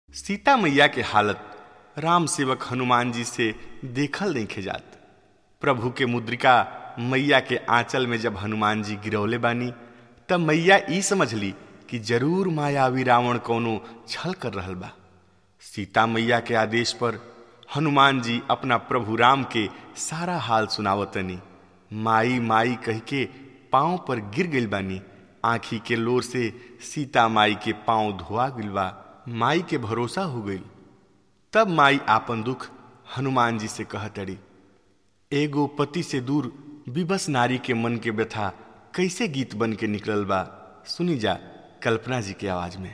सीता मैया के हालत राम सेवक हनुमान जी से देखल नहीं खेजात प्रभु के मुद्रिका मैया के आंचल में जब हनुमान जी गिरौले बानी तब मैया ई समझली कि जरूर मायावी रावण कोनो छल कर रहल बा सीता मैया के आदेश पर हनुमान जी अपना प्रभु राम के सारा हाल सुनावतनी माई माई कह के पाँव पर गिर गइल बानी आँखी के लोर से सीता माई के पाँव धोआ गइल बा माई के भरोसा हो गई तब माई आपन दुख हनुमान जी से कहतड़ी एगो पति से दूर विवश नारी के मन के व्यथा कैसे गीत बन के निकलल बा सुनी जा कल्पना जी के आवाज में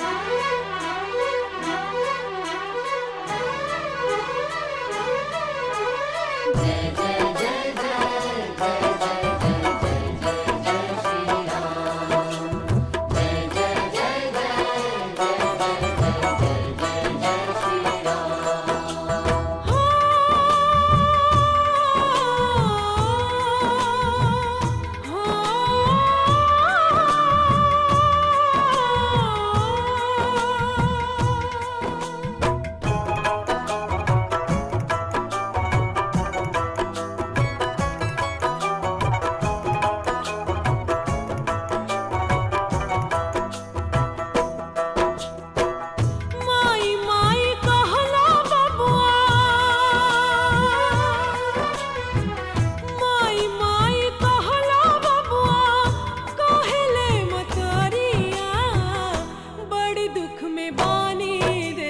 माई माई कहला बबुआ माई माई कहला बबुआ कहले मतरिया बड़ दुख में बानी